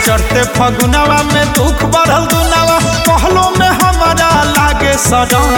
चढ़ते फगुनवा में दुख बढ़ल दुनावा कहलो में हमारा लागे सड़न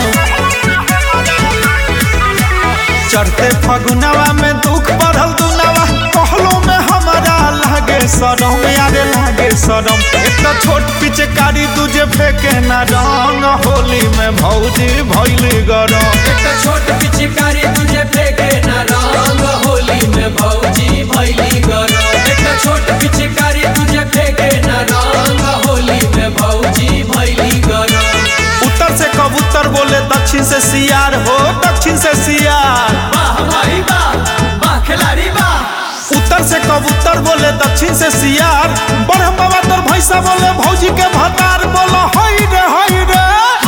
चढ़ते फगुनवा में दुख बढ़ल दुनावा कहलो में हमारा लागे सड़म यारे लागे सड़म एक तो छोट पिचकारी तुझे फेंके ना रंग होली में भौजी भैली गरम एक छोट पिचकारी तुझे फेंके ना रंग होली में भौजी भैली गरम एक छोट पिचकारी तुझे फेंके ना रंग होली में भौजी भैली गरम उत्तर से कबूतर बोले दक्षिण से सियार हो दक्षिण से सियार वाह भाई वाह वाह खिलाड़ी वाह उत्तर से कबूतर बोले दक्षिण से सियार ब्रह्म बाबा तोर भैसा बोले भौजी के भतार बोलो हई रे हई रे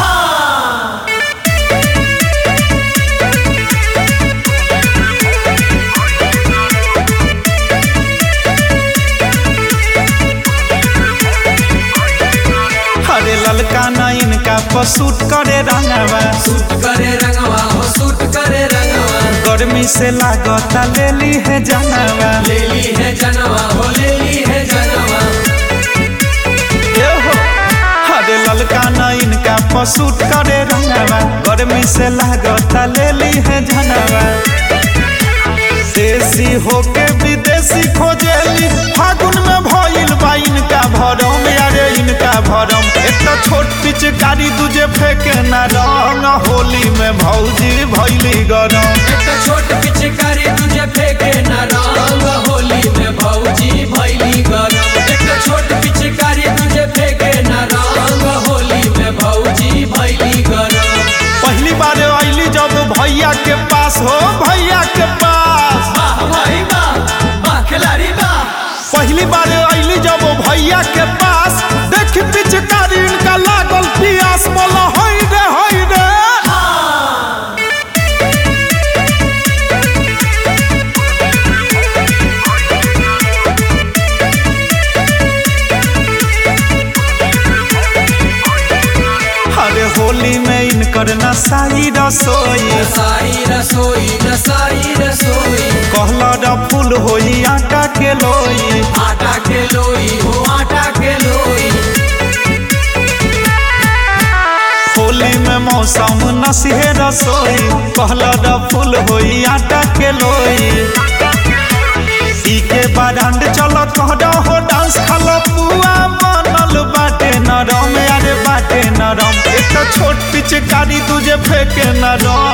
अरे ललका ना इनका पसूट करे रंगवा सूट करे रंगवा हो सूट करे रंगवा गर्मी से लागता ले ली है जानवा ले ली है जनवा हो ले ली है जनवा ए हो अरे ललका ना इनका पसूट करे रंगवा गर्मी से लागता ले ली है जानवा देसी होके विदेशी खोजेली फागुन में भइल बा इनका भरम यारे इनका भरम एक तो छोट पिचकारी दूजे फेंके ना रंग होली में भौजी भैली गरम एक छोट पिचकारी तुझे फेंके ना रंग होली में भौजी भैली गरम एक छोट पिचकारी तुझे फेंके ना रंग होली में भौजी भैली गरम पहली बार अली जब भैया के पास हो भैया के पास वाह भाई वाह वाह खिलाड़ी वाह पहली बार अली जब भैया के पास देख पिचकारी इनका लागल पियास बोला हई रे हई रे अरे होली में इनकर नसाई रसोई नसाई रसोई नसाई रसोई कहला रा फूल होई आटा के लोई आटा के लोई हो आटा के लोई होली में मौसम नसीहे रसोई कहला रा फूल होई आटा के लोई ई के बारांड चलो कहडा हो डांस खालो पुआ बनल बाटे नरम अरे बाटे नरम एक तो छोट पिचकारी तुझे फेंके नरम